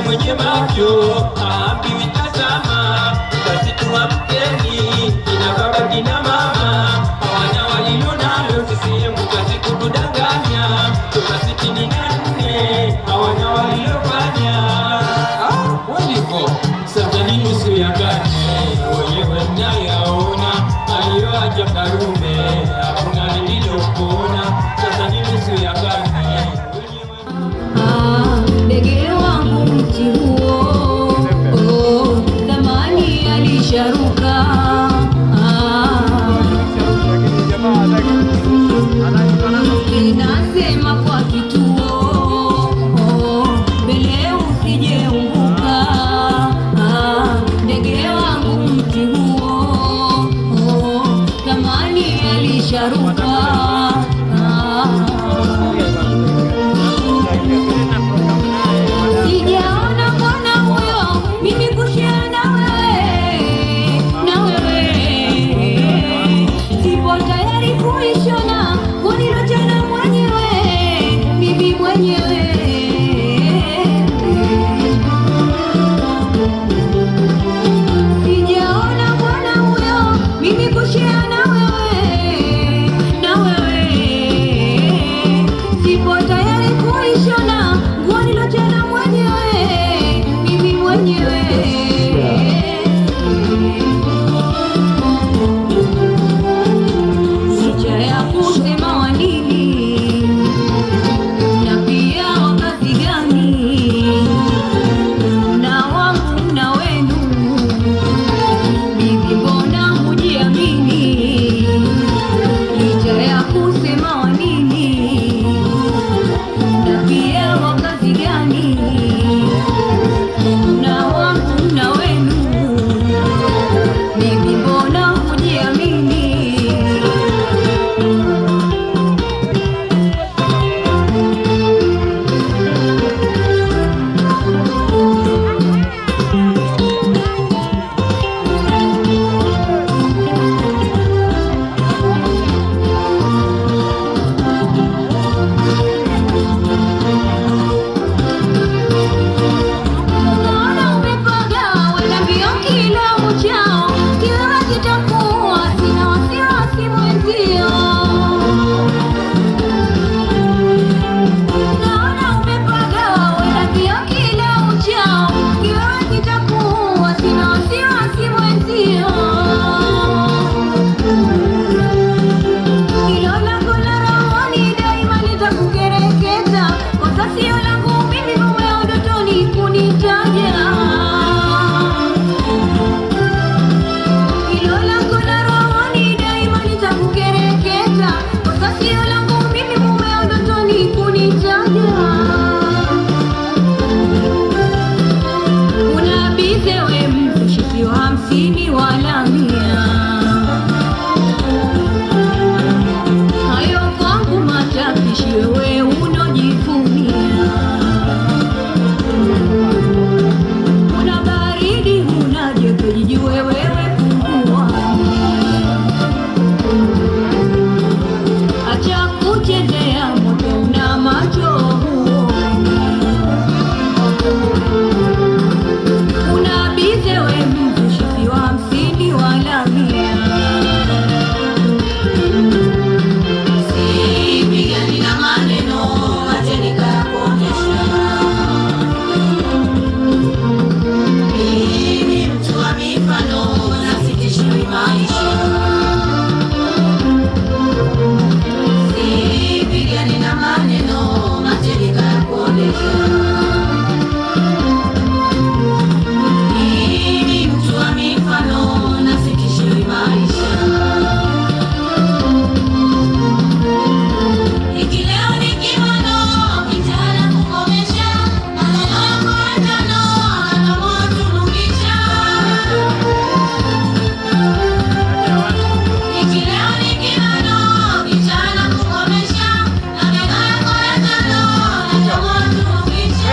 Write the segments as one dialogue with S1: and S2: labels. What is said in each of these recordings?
S1: mwenye macho haambiwi tazama, basi tuamkeni kina baba kina mama, hawana walilo nalo CCM kazi kutudanganya, toka sitini na nne hawana walilofanya. Ah, walivyo sasa ni nusu ya karne, wenyewe mnayaona aliyoacha Karume, hakuna lililopona. Sasa ni nusu ya karne
S2: Ah, ndege wangu mti huo oh, zamani alisharuka ah, inasema kwa kituo oh, mbele usijeumbuka ah, ndege wangu mti huo oh, zamani alisharuka ah, Sijaona mbona huyo mimi kushia na wewe na wewe, sipo tayari kuishona kunilo tena mwenyewe mimi mwenyewe. Sijaona mbona huyo mimi kushia na wewe na wewe, sipo tayari kuishona nguo nilotena mwenyewe mimi mwenyewe. Licha ya kusema wanini na pia wakati gani na wangu na wenu Bibi mbona hujiamini licha ya kusema wanini na pia wakati gani na wangu na wenu Bibi mbona hujiamini Naona umepanga wenda mbio kila uchao, kiwewe kitakuwa sina wasiwasi mwenzio. Naona umepanga wenda mbio kila uchao, kiwewe kitakuwa sina wasiwasi mwenzio. Hilo langu la rohoni daima litakukereketa, kosa sio langu mimi mumeo ndotoni kunitaja. Hilo langu la rohoni daima litakukereketa, kosa sio langu mimi mumeo ndotoni kunitaja. Unabize we mzushi sio hamsini wala mia hayo kwangu matapishi wewe unojivunia una baridi una joto jijue wewe pungua acha kuchezea moto una macho huoni unabize we mzushi si wa hamsini wala mia
S3: Sipigani na maneno, acheni kayakuonyesha. Mimi mtu wa mifano, nasitishiwi maisha. Sipigani na maneno, acheni kayakuonyesha. Mimi mtu wa mifano, nasitishiwi maisha. Ikileo ni kimono, kitana kukomesha, maneno yako ya tano, anamotunumisha. Ikileo ni kimono, kitana kukomesha, maneno yako ya tano, anamotunumisha.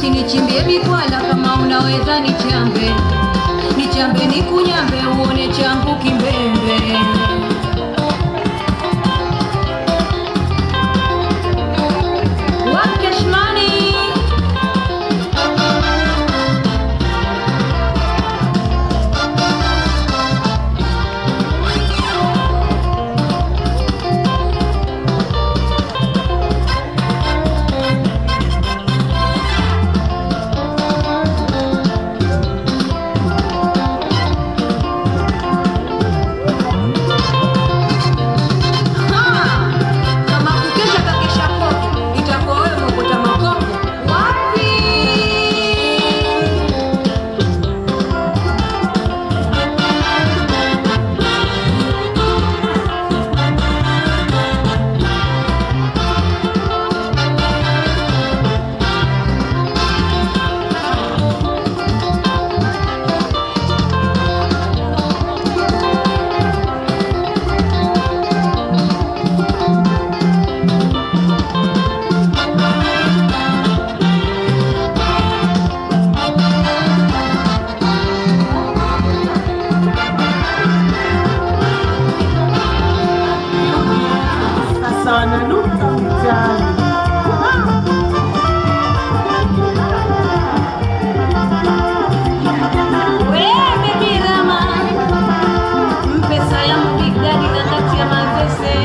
S2: basi nichimbie mikwala kama unaweza nichambe nichambe nikunyambe uone changu kimbembe Wakeshmani kama kukesha kakesha kopo itakuwa wewe mwokota makopo wapi
S4: sasa wananuka mtaani.
S2: wewe birama mpe salamu bigdadi na kati ya mavese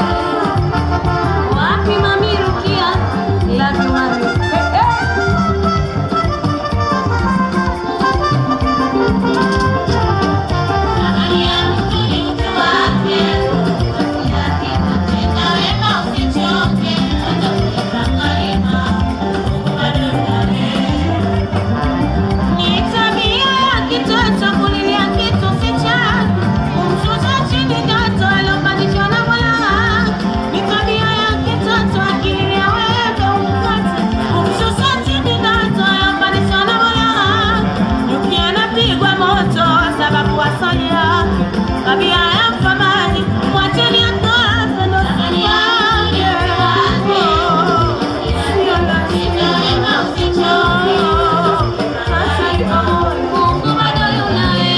S2: wapi mamirukia laviwani
S3: Ni tabia ya kitoto kulilia kitu si chake, kumshusha chini joto alopandishwa na Mola wake. Ni tabia ya kitoto akililia wewe umkate, kumshusha chini joto alopandishwa na Mola wake. Nyuki anapigwa moto sababu asali yake, tabia ya mfamaji mwacheni atoe ndo siri yake. Oh, sio lazima usichoke.
S2: Mungu bado yunaye.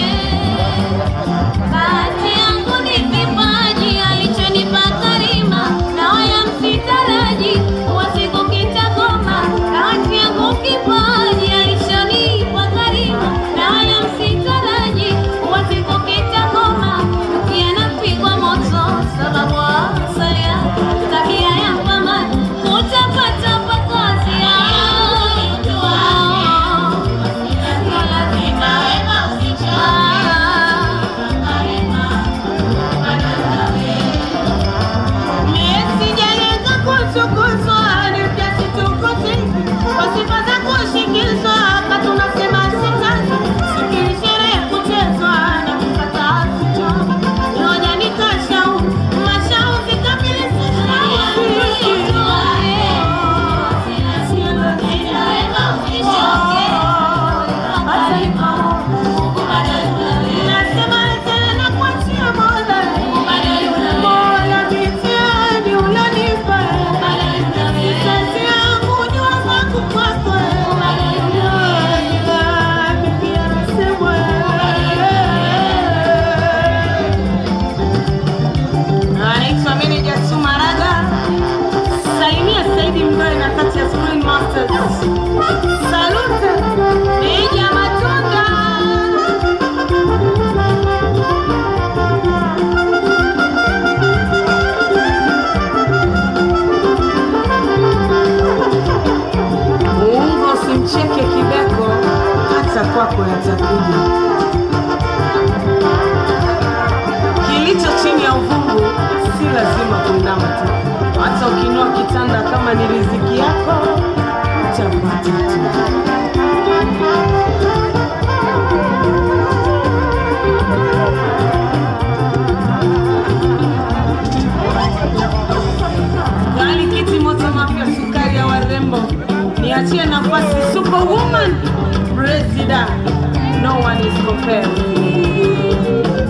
S2: Bahati yangu ni kipaji alichonipa Karima, na wala msitaraji kuwa siku kitagoma. Bahati yangu kipaji alichonipa Karima, na wala msitaraji kuwa siku kitagoma. Ukianapigwa moto sababu asalia tabia ya mpambani utapata pakosi yao
S3: Sijalenga kutukuzwa, ni kiasi tukuti. Kwa sifa za kushikizwa, hapa tunasema sitazi. Sikili sherehe kuchezwa na kukata sichoki. Ngoja nikashau, mashauzi kamili Nasema tena kuachia Mola. Mola mitihani ulionipa. Kazi yangu jua zangu kwako. Bibi anasema. Anaitwa Meneja Sumaraga. Salimia Saidi Mdoe na kati ya Screen Masters. Salute Meja Matunda.
S4: Muungo usimcheke kibeko, hata kwako yatakuja. Kilicho chini ya uvungu si lazima kuinama tu, hata ukinua kitanda kama ni riziki yako utapata tu. Gari kiti moto mapya, sukari ya warembo, niachie nafasi superwoman president, no one is compared with you.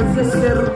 S4: Manchester.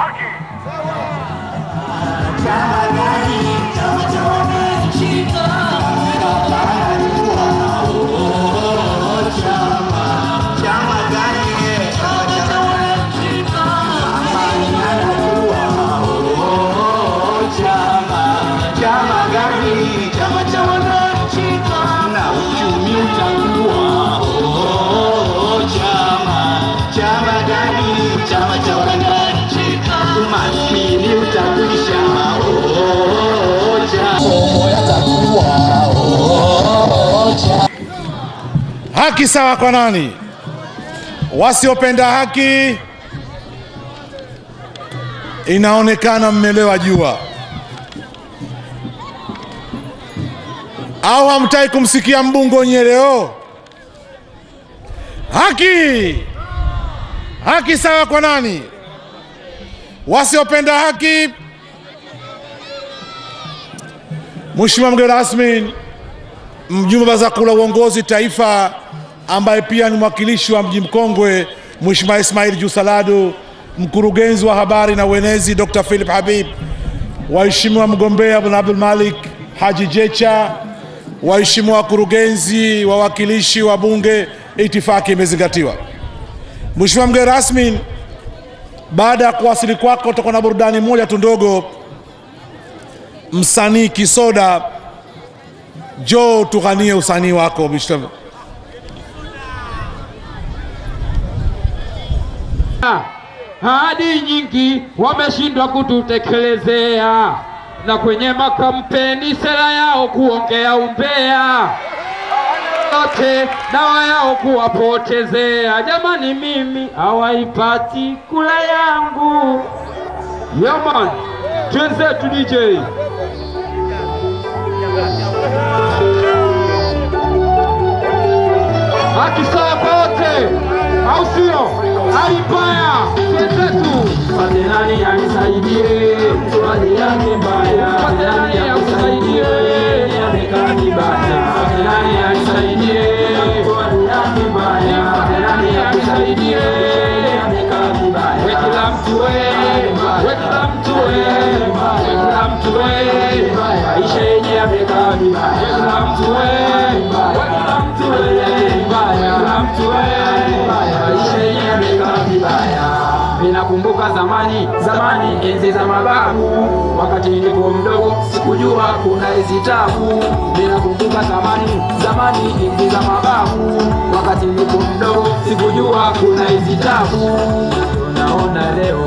S5: Chama gani? Chama cha wananchi na uchumi utakuwa. Oh, chama chama gani? Chama cha wananchi, umaskini utakwisha. Oh, chama yatakuwa. Oh, chama
S6: Haki sawa kwa nani? Wasiopenda haki, inaonekana mmelewa jua, au hamtaki kumsikia mbungo nyeleo? Haki, haki sawa kwa nani? Wasiopenda haki. Mheshimiwa mgeni rasmi, mjumbe wa baraza kuu la uongozi taifa ambaye pia ni mwakilishi wa mji mkongwe Mheshimiwa Ismail Jusaladu, mkurugenzi wa habari na uenezi Dr. Philip Habib, waheshimiwa mgombea Bwana Abdul Malik Haji Jecha, waheshimiwa wakurugenzi, wawakilishi wa bunge, itifaki imezingatiwa. Mheshimiwa mgeni rasmi, baada ya kuwasili kwako, tutakuwa na burudani moja tu ndogo. Msanii Kisoda, jo tughanie usanii wako Mr.
S1: Ahadi nyingi wameshindwa kututekelezea, na kwenye makampeni sera yao kuongea umbea, yote dawa yao kuwapotezea. Jamani, mimi hawaipati kula yangu. Yaman, twenzetu DJ haki sawa kwa wote, au sio? Hali mbaya twenzetu, pate nani anisaidie, hali yake mbaya, pate nani akusaidie, amekaa vibaya, pate nani anisaidie, hali yake mbaya, pate nani akusaidie, amekaa vibaya, we kila mtu we, we kila mtu we, we kila mtu we, maisha yenye amekaa vibaya, we kila mtu we, we kila mtu we, kila mtu we, maisha yenye amekaa vibaya. Ninakumbuka zamani zamani, enzi za mababu, wakati nilikuwa mdogo sikujua kuna hizi tabu. Ninakumbuka zamani zamani, enzi za mababu, wakati nilikuwa mdogo sikujua kuna hizi tabu. Naona leo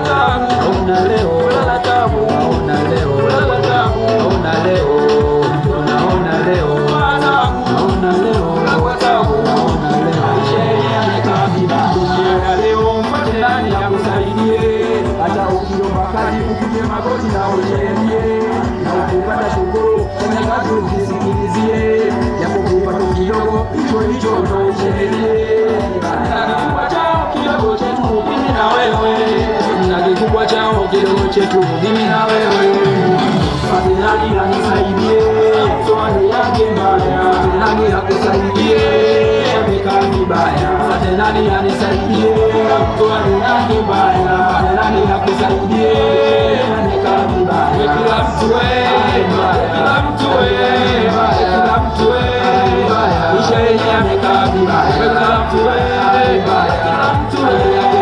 S1: naona leo lala tabu, naona leo lala tabu, naona leo naona leo naona leo lala tabu, naona leo maisha yamekaa vibaya. Dunia leo mpate nani akusaidie, hata ukiomba kazi upige magoti na uchelie, na ukipata shukuru kwenye kazi ukisikilizie, japo kupata kidogo hicho hicho ndo uchelie. Na kikubwa chao kidogo chetu mimi na wewe, na kikubwa chao kidogo chetu mimi na wewe. Pate nani anisaidie, swali yake mbaya, pate nani akusaidie, amekaa vibaya, pate nani anisaidie, swali yake mbaya, pate nani akusaidie, amekaa vibaya. We kila mtu we, kila mtu we, kila mtu we, maisha yenye amekaa vibaya. We kila mtu we, kila mtu we,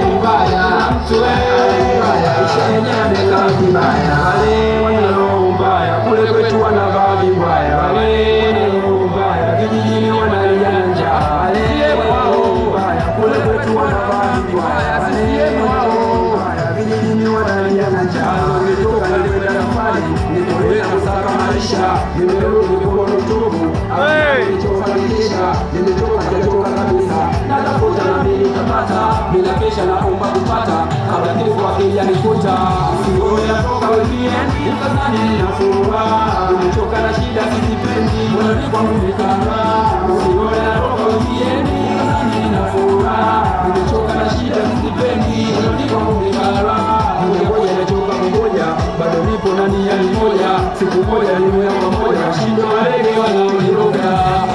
S1: kila mtu we, maisha yenye amekaa vibaya. Wale wenye roho mbaya kule kwetu wanavaa vibaya, wale wenye roho mbaya vijijini wanalia njaa, wale wenye roho mbaya kule kwetu wanavaa vibaya, wale wenye roho mbaya vijijini wanalia njaa. Nimetoka nilikwenda safari, nilikwenda kusaka maisha, nimerudi mikono tupu, nilichofanikisha, nimetoka sijatoka kabisa, natafuta na mimi nitapata, bila kesha naomba kupata, kabla kifo hakijanikuta. Sione natoka weekend, ukazani ninafura, nimechoka na shida sizipendi, moyoni kwangu nikara. Sione natoka weekend, ukazani ninafura, nimechoka na shida sizipendi, moyoni kwangu nikara. Ngoja nachoka kungoja, bado nipo na nia ni moja, siku moja niwe pamoja, shindo walege wanaoniroga.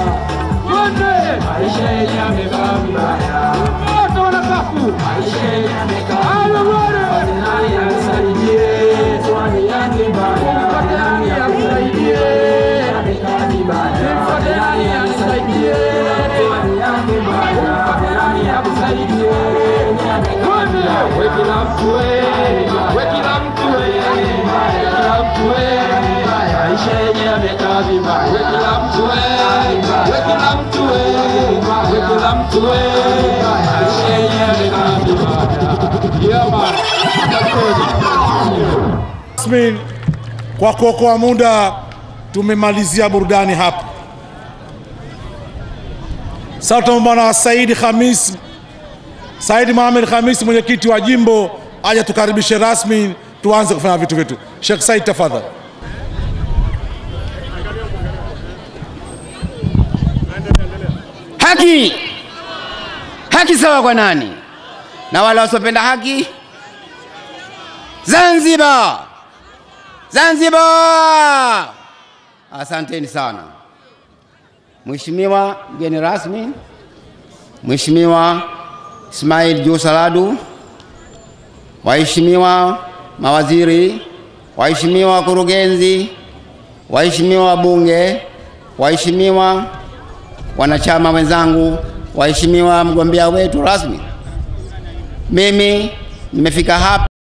S1: Twende! Maisha yenye yamekaa vibaya, moto wanakafu, maisha yenye yamekaa vibaya. we kila mtu we, we kila mtu we, kila mtu we, maisha yenye yamekaa vibaya. We kila mtu we, we kila mtu we, we kila mtu we, maisha yenye yamekaa vibaya. Yeah man, asanteni.
S6: Rasmi, kwa kuokoa muda tumemalizia burudani hapa. Sasa tunaomba na Said Khamis, Said Mohamed Khamis, mwenyekiti wa jimbo, aje tukaribishe rasmi, tuanze kufanya vitu vyetu. Sheikh Said, tafadhali.
S7: Haki, haki sawa kwa nani? Na wale wasiopenda haki? Zanzibar, Zanzibar. Asanteni sana. Mheshimiwa mgeni rasmi, Mheshimiwa Ismail Juu Saladu, waheshimiwa mawaziri, waheshimiwa wakurugenzi, waheshimiwa wabunge, waheshimiwa wanachama wenzangu, waheshimiwa mgombea wetu rasmi, mimi nimefika hapa